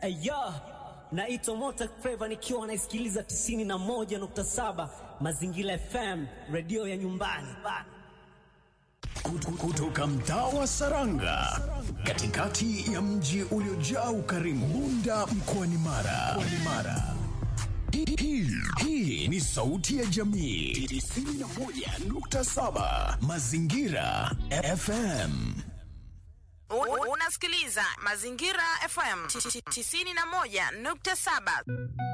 Aya, naitwa Mota Flava nikiwa naisikiliza 91.7 Mazingira FM, redio ya nyumbani. Kutoka mtaa wa Saranga, katikati ya mji uliojaa ukarimu, Bunda mkoani Mara. Mkoani Mara. Hii, hii, hii ni sauti ya jamii 91.7 Mazingira FM. U- Unasikiliza Mazingira FM 91.7.